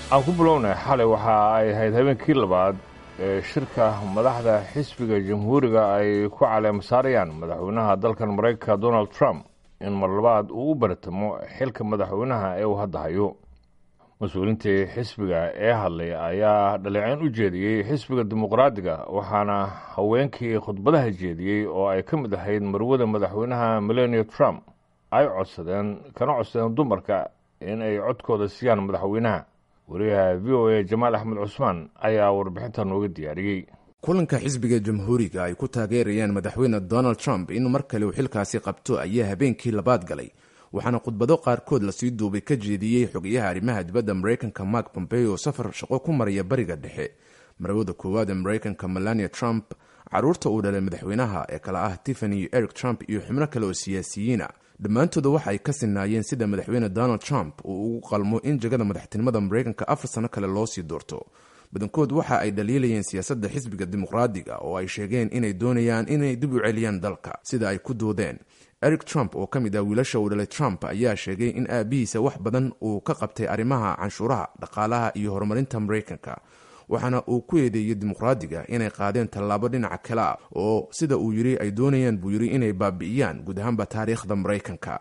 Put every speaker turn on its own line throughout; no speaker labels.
aan ku bilownay xalay waxa ay ahayd habeenkii labaad ee shirka madaxda xisbiga jamhuuriga ay ku caleema saarayaan madaxweynaha dalkan maraykanka donald trump in mar labaad uu u baratamo xilka madaxweynaha ee uu hadda hayo mas-uuliintii xisbiga ee hadlay ayaa dhaleeceyn u jeediyey xisbiga dimuqraadiga waxaana haweenkii khudbadaha jeediyey oo ay ka mid ahayd marwada madaxweynaha melania trump ay codsadeen kana codsadeen dumarka in ay codkooda siiyaan madaxweynaha wariyaha v o a jamaal axmed cusmaan ayaa warbixinta nooga diyaariyey
kulanka xisbiga jamhuuriga ay ku taageerayaan madaxweyne donald trump in mar kale uu xilkaasi qabto ayaa habeenkii labaad galay waxaana khudbado qaarkood lasii duubay ka jeediyey xogayaha arrimaha dibadda maraykanka mark pompeo oo safar shaqo ku maraya bariga dhexe marwada koowaad ee maraykanka melania trump caruurta uu dhalay madaxweynaha ee kale ah tiffany eric trump iyo xubno kale oo siyaasiyiina dhammaantooda waxa ay ka sinaayeen sida madaxweyne donald trump uu ugu qalmo in jagada madaxtinimada maraykanka afar sano kale loo sii doorto badankood waxa ay dhaliilayeen siyaasadda xisbiga dimuqraadiga oo ay sheegeen inay doonayaan inay dib u celiyaan dalka sida ay ku doodeen eric trump oo ka mid ah wiilasha uu dhalay trump ayaa sheegay in aabihiisa wax badan uu ka qabtay arrimaha canshuuraha dhaqaalaha iyo horumarinta maraykanka waxaana uu ku eedeeyey dimuqraadiga inay qaadeen tallaabo dhinaca kale ah oo sida uu yidhi ay doonayaan buu yidhi inay baabi'iyaan guud ahaanba taariikhda maraykanka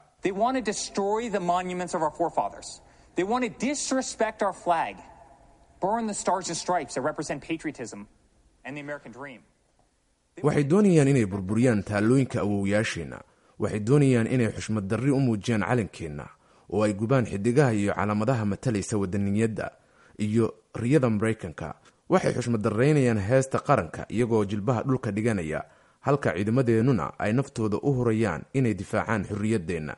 waxay doonayaan inay burburiyaan taallooyinka awowyaasheenna waxay doonayaan inay xushmad darri u muujiyaan calankeenna oo ay gubaan xidigaha iyo calaamadaha matalaysa wadaniyadda iyo riyada maraykanka waxay xushmad darraynayaan heesta qaranka iyagoo jilbaha dhulka dhiganaya halka ciidamadeennuna ay naftooda u hurayaan inay difaacaan xorriyaddeenna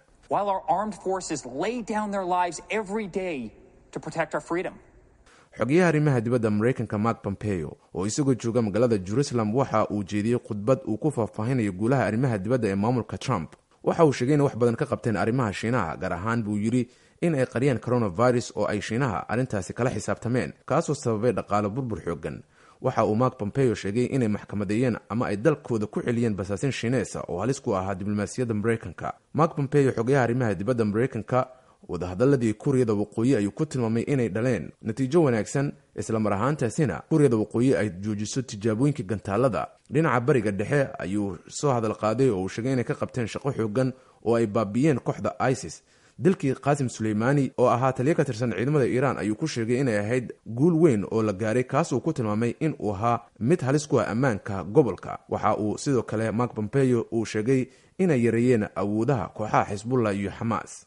xogayaha arrimaha dibadda maraykanka mark pompeo oo isagoo jooga magaalada jerusalem waxa uu jeediyey khudbad uu ku faahfaahinayo guulaha arrimaha dibadda ee maamulka trump waxa uu sheegay inay wax badan ka qabteen arrimaha shiinaha gaar ahaan buu yidhi in ay qariyaan coronavirus oo ay shiinaha arrintaasi kala xisaabtameen kaasoo sababay dhaqaalo burbur xoogan waxa uu mark pompeo sheegay inay maxkamadeeyeen ama ay dalkooda ku celiyeen basaasin shiineesa oo halis ku ahaa diblomaasiyadda maraykanka mark pompeo xogayaha arrimaha dibadda maraykanka wadahadaladii kuuriyada waqooyi ayuu ku tilmaamay inay dhaleen natiijo wanaagsan islamar ahaantaasina kuuriyada waqooyi ay joojiso tijaabooyinka gantaalada dhinaca bariga dhexe ayuu soo hadal qaaday oo uu sheegay inay ka qabteen shaqo xoogan oo ay baabiyeen kooxda isis dilkii qaasim suleymaani oo ahaa taliyo ka tirsan ciidamada iiraan ayuu ku sheegay inay ahayd guul weyn oo la gaaray kaasuu ku tilmaamay in uu ahaa mid halis ku ah ammaanka gobolka waxa uu sidoo kale mark pompeo uu sheegay inay yareeyeen awoodaha kooxaha xisbullah iyo xamaas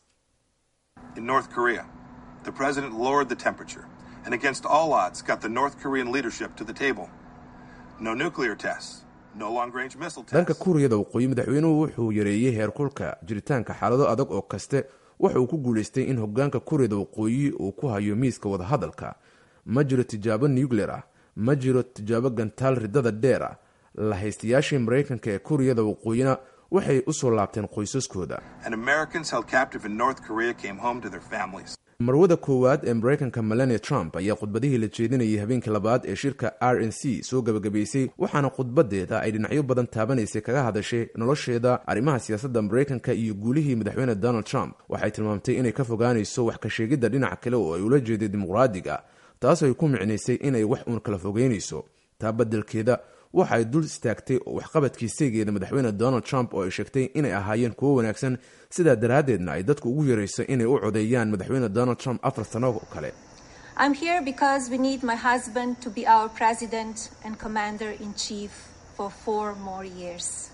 In North Korea, the president lowered the temperature and, against all odds, got the North Korean leadership to the table. No nuclear tests, no long range missile tests.
dhanka kuuriyada waqooyi madaxweynuhu wuxuu yareeyey heerkulka jiritaanka xaalado adag oo kaste waxa uu ku guulaystay in hogaanka kuuriyada waqooyi uu ku hayo miiska wadahadalka ma jiro tijaabo nuclear ah ma jiro tijaabo gantaal ridada dheer ah la haystayaashii maraykanka ee kuuriyada waqooyina waxay u soo laabteen qoysaskooda
And Americans held captive in North Korea came home to their families.
marwada koowaad ee maraykanka melania trump ayaa khudbadihii la jeedinayay habeenkii labaad ee shirka r n c soo gabagabaysay waxaana khudbadeeda ay dhinacyo badan taabanaysay kaga hadashay nolosheeda arrimaha siyaasadda maraykanka iyo guulihii madaxweyne donald trump waxay tilmaamtay inay ka fogaanayso wax ka sheegidda dhinaca kale oo ay ula jeeday dimuqraadiga taasoo ay ku micnaysay inay wax uun kala fogeynayso taa beddelkeeda waxa ay dul istaagtay waxqabadkii saygeeda madaxweyne donald trump oo ay sheegtay inay ahaayeen kuwo wanaagsan sidaa daraaddeedna ay dadku ugu yarayso inay u codeeyaan madaxweyne donald trump afar sano oo kale
I'm here because we need my husband to be our president and commander in chief for four more years.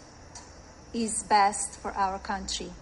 Is best for our country.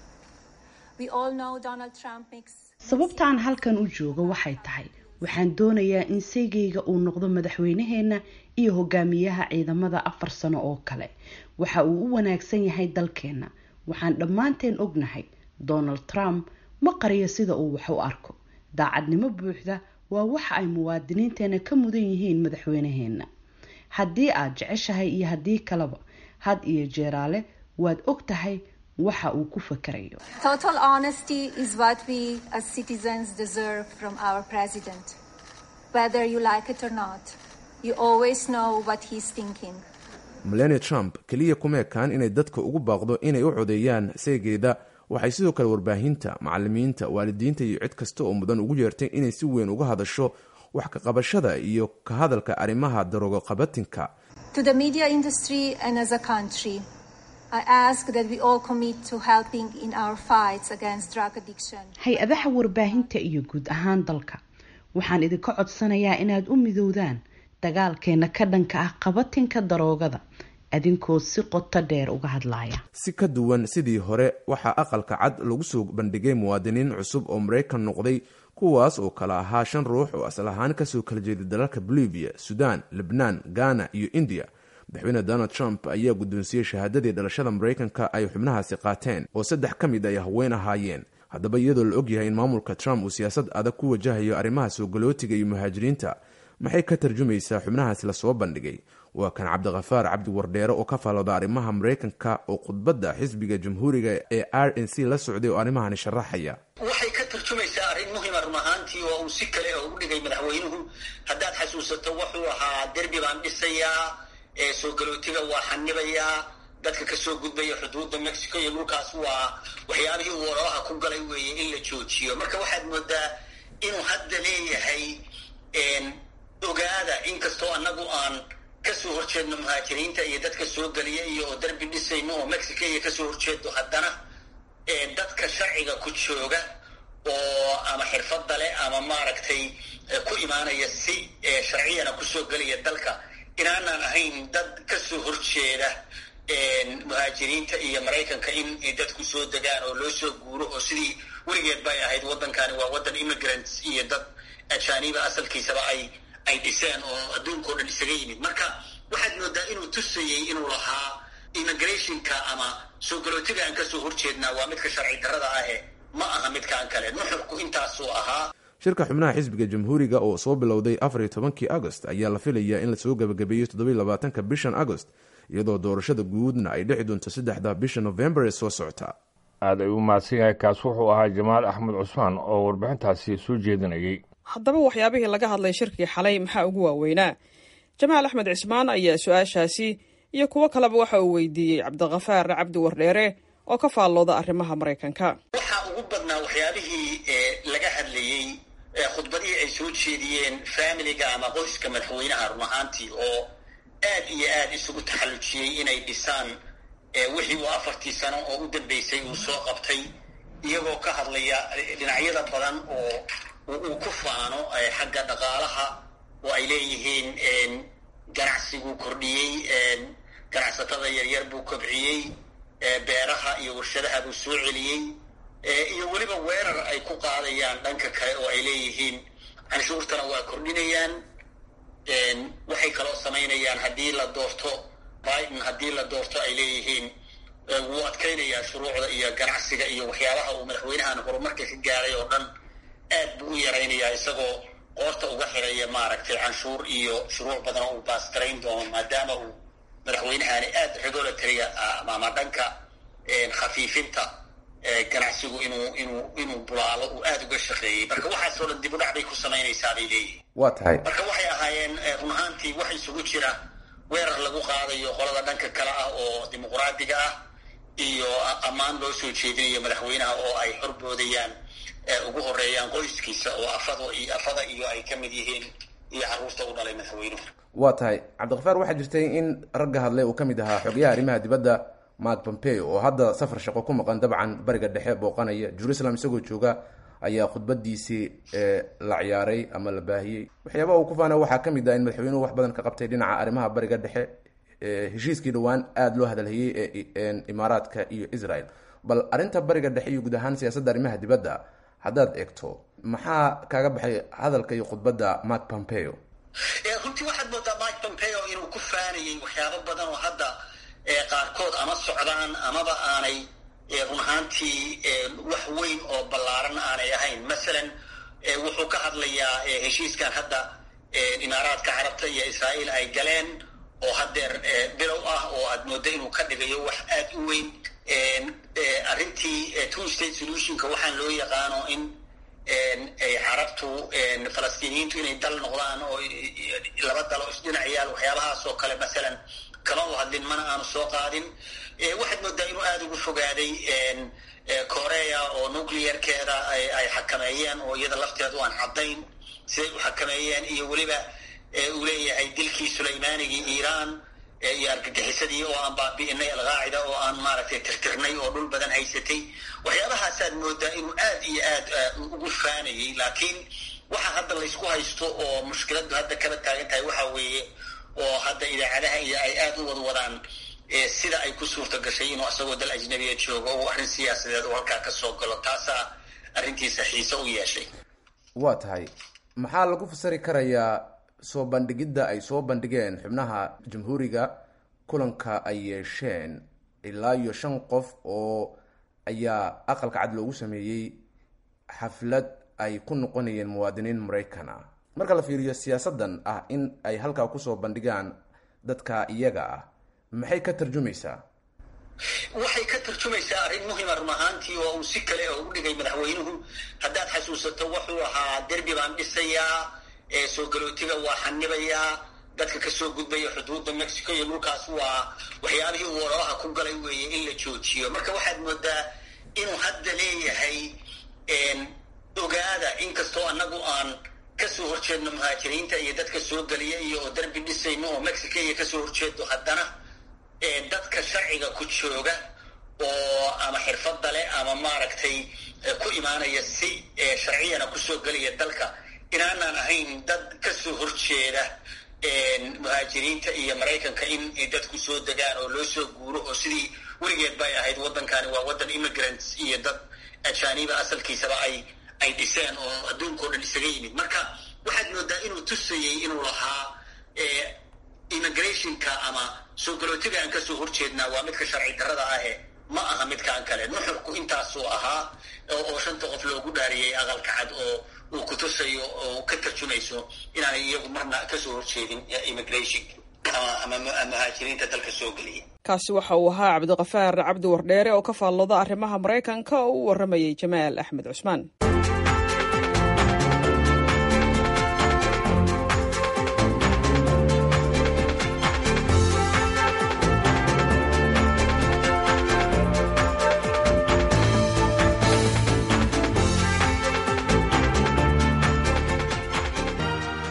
We all know Donald Trump makes
sababtaan halkan u joogo waxay tahay waxaan doonayaa in saygayga uu noqdo madaxweynaheenna iyo hogaamiyaha ciidamada afar sano oo kale waxa uu u wanaagsan yahay dalkeenna waxaan dhammaanteen ognahay donald trump ma qariyo sida uu wax u arko daacadnimo buuxda waa waxa ay muwaadiniinteena ka mudan yihiin madaxweynaheenna haddii aad jeceshahay iyo haddii kaleba had iyo jeeraale waad og tahay waxa uu ku fakarayo
Total honesty is what we as citizens deserve from our president. Whether you like it or not, you always know what he's thinking.
melania trump keliya kuma ekaan inay dadka ugu baaqdo inay u codeeyaan seegeeda waxay sidoo kale warbaahinta macalimiinta waalidiinta iyo cid kasta oo mudan ugu yeertay inay si weyn uga hadasho wax ka qabashada iyo ka hadalka arrimaha daroogo qabatinka
To the media industry and as a country, I ask that we all commit to helping in our fights against drug addiction.
hay-adaha warbaahinta iyo guud ahaan dalka waxaan idinka codsanayaa inaad u midowdaan dagaalkeena ka dhanka ah qabatinka daroogada adinkoo si qoto dheer uga hadlaya
si ka duwan sidii hore waxaa aqalka cad lagu soo bandhigay muwaadiniin cusub oo maraykan noqday kuwaas oo kala ahaa shan ruux oo asal ahaan kasoo kala jeeday dalalka bolivia sudan lebnaan ghana iyo india madaxweyne donald trump ayaa guddoonsiiyey shahaadadii dhalashada maraykanka ay xubnahaasi qaateen oo saddex ka mid ay haween ahaayeen haddaba iyadoo la ogyahay in maamulka trump uu siyaasad adag ku wajahayo arrimaha soo galootiga iyo muhaajiriinta maxay ka tarjumaysaa xubnahaasi lasoo bandhigay waa kan cabdikhafaar cabdi wardheere oo ka faalooda arrimaha maraykanka oo khudbadda xisbiga jamhuuriga ee r n c la socday oo arrimahani sharaxaya
waxay ka tarjumaysaa arrin muhima run ahaantii oo uu si kale oo u dhigay madaxweynuhu haddaad xasuusato wuxuu ahaa derbi baan dhisayaa ee soo galootiga waa xanibayaa dadka kasoo gudbaya xuduudda mexico iyo dhulkaas waa waxyaabihii uu ololaha ku galay weeye in la joojiyo marka waxaad moodaa inuu hadda leeyahay ogaada inkastoo annagu aan kasoo horjeedno muhaajiriinta iyo dadka soo geliya iyo oo derbi dhisayno oo mexico iyo kasoo horjeedo haddana dadka sharciga ku jooga oo ama xirfadda leh ama maaragtay ku imaanaya si sharciyana kusoo gelaya dalka inaanaan ahayn dad kasoo horjeeda muhaajiriinta iyo maraykanka in dadku soo degaan oo loo soo guuro oo sidii weligeed bay ahayd waddankani waa waddan immigrants iyo dad ajaaniba asalkiisaba ay ay dhiseen oo adduunka o dhan isaga yimid marka waxaad moodaa inuu tusayey inuu lahaa immigrationka ama soo galootiga aan kasoo horjeednaa waa midka sharci darrada ahe ma aha midkaan kale nuxurku intaasuu ahaa
shirka xubnaha xisbiga jamhuuriga oo soo bilowday afar iyo tobankii agost ayaa la filayaa in lasoo gabagabeeyo toddobiy labaatanka bishan agost iyadoo doorashada guudna ay dhici doonto saddexda bisha novembar ee soo socota
aad ay u mahadsan yahay kaas wuxuu ahaa jamaal axmed cusmaan oo warbixintaasi soo jeedinayay
haddaba waxyaabihii laga hadlay shirkii xalay maxaa ugu waaweynaa jamaal axmed cismaan ayaa su-aashaasi iyo kuwo kaleba waxa uu weydiiyey cabdikhafaar cabdi wardheere oo ka faallooda arrimaha maraykanka
waxaa ugu badnaa waxyaabihii laga hadlayey khudbadihii ay soo jeediyeen faamiliga ama qoyska madaxweynaha run ahaantii oo aad iyo aad isugu taxallujiyey inay dhisaan wixii uu afartii sano oo u dambeysay uu soo qabtay iyagoo ka hadlaya dhinacyada badan oo uu ku faano xagga dhaqaalaha oo ay leeyihiin ganacsiguu kordhiyey ganacsatada yaryar buu kobciyey beeraha iyo warshadaha buu soo celiyey iyo weliba weerar ay ku qaadayaan dhanka kale oo ay leeyihiin canshuurtana waa kordhinayaan waxay kaloo samaynayaan haddii la doorto biden haddii la doorto ay leeyihiin wuu adkaynayaa shuruucda iyo ganacsiga iyo waxyaabaha uu madaxweynahan horumarka ka gaaray oo dhan aad buu u yaraynayaa isagoo qoorta uga xiraya maaragtay canshuur iyo shuruuc badan oo uu baastarayn doono maadaama uu madaxweynahani aad regulatoryga ama dhanka khafiifinta ganacsigu inuu inuu inuu bulaalo uu aada uga shaqeeyey marka waxaasoo dhan dib u dhac bay ku samaynaysaa bay leeyihin
waa tahay
marka waxay ahaayeen run ahaantii wax isugu jira weerar lagu qaadayo qolada dhanka kale ah oo dimuqraadiga ah iyo ammaan loo soo jeedinayo madaxweynaha oo ay horboodayaan ugu horeeyaan qoyskiisa oo afado iyo afada iyo ay ka mid yihiin iyo carruurta u dhalay madaxweynuhu
waa tahay cabdikhafaar waxaa jirtay in ragga hadlay uu ka mid ahaa xogayaha arrimaha dibadda mark pompeo oo hadda safar shaqo ku maqan dabcan bariga dhexe booqanaya jerusalem isagoo jooga ayaa khudbadiisii la ciyaaray ama la baahiyey waxyaabaha uu ku faana waxaa ka mid ah in madaxweynuhu wax badan ka qabtay dhinaca arrimaha bariga dhexe heshiiskii dhowaan aada loo hadalhayey ee imaaraadka iyo israel bal arrinta bariga dhexe iyo guud ahaan siyaasadda arrimaha dibadda haddaad eegto maxaa kaaga baxay hadalka iyo khudbadda mark pompeo
runtii waxaad moodaa mike pompeo inuu ku faanayay waxyaabo badan oo hadda qaarkood ama socdaan amaba aanay run ahaantii wax weyn oo ballaaran aanay ahayn masalan wuxuu ka hadlayaa heshiiskan hadda imaaraadka carabta iyo israa'iil ay galeen oo haddeer bilow ah oo aad mooddo inuu ka dhigayo wax aad u weyn arrintii two state solutionka waxaan loo yaqaano in carabtu falastiiniyiintu inay dal noqdaan oo laba dalo isdhinacayaal waxyaabahaas oo kale masalan kama u hadlin mana aanu soo qaadin waxaad moodaa inuu aada ugu fogaaday korea oo nuclearkeeda ay xakameeyeen oo iyada lafteedu aan caddayn siday u xakameeyeen iyo weliba uu leeyahay dilkii sulaymaanigii iiraan iyo argagixisadii oo aan baabi'inay alqaacida oo aan maaragtay tirtirnay oo dhul badan haysatay waxyaabahaasaad moodaa inuu aad iyo aad ugu faanayay laakiin waxa hadda laysku haysto oo mushkiladdu hadda kaba taagan tahay waxa weeye oo hadda idaacadaha iyo ay aad u wadwadaan sida ay ku suurta gashay inuu asagoo dal ajnabiya joogo oo arrin siyaasadeed oo halkaa ka soo galo taasaa arrintiisa xiise u yeeshay
waa tahay maxaa lagu fasiri karayaa soo bandhigidda ay soo bandhigeen xubnaha jamhuuriga kulanka ay yeesheen ilaa iyo shan qof oo ayaa aqalka cad loogu sameeyey xaflad ay ku noqonayeen muwaadiniin maraykan ah marka la fiiriyo siyaasaddan ah in ay halkaa kusoo bandhigaan dadka iyaga ah maxay ka tarjumaysaa
waxay ka tarjumaysaa arrin muhima run ahaantii oo uu si kale ugu dhigay madaxweynuhu haddaad xasuusato wuxuu ahaa derbi baan dhisayaa soo galootiga waa xanibayaa dadka kasoo gudbaya xuduudda mexico iyo dhulkaas waa waxyaabihii uu ololaha ku galay weeye in la joojiyo marka waxaad moodaa inuu hadda leeyahay ogaada inkastoo annagu aan kasoo horjeedno muhaajiriinta iyo dadka soo geliya iyo oo derbi dhisayno oo mexico iyo kasoo horjeedo haddana dadka sharciga ku jooga oo ama xirfadda leh ama maaragtay ku imaanaya si sharciyana kusoo gelaya dalka inaanaan ahayn dad kasoo horjeeda muhaajiriinta iyo maraykanka in dadku soo degaan oo loo soo guuro oo sidii weligeed bay ahayd waddankani waa waddan immigrants iyo dad ajaaniba asalkiisaba ay ay dhiseen oo adduunkao dhan isaga yimid marka waxaad moodaa inuu tusayey inuu lahaa immigrationka ama soo galootiga aan kasoo horjeednaa waa midka sharci darrada ahe ma aha midkaan kale nuxurku intaasuu ahaa oo shanta qof loogu dhaariyey aqalka cad oo uu ku tusayo oo ka tarjumayso inaanay iyagu marna kasoo horjeedin immigration ama muhaajiriinta dalka soo geliya
kaasi waxa uu ahaa cabdiqafaar cabdi wardheere oo ka faallooda arrimaha maraykanka oo u warramayay jamaal axmed cusmaan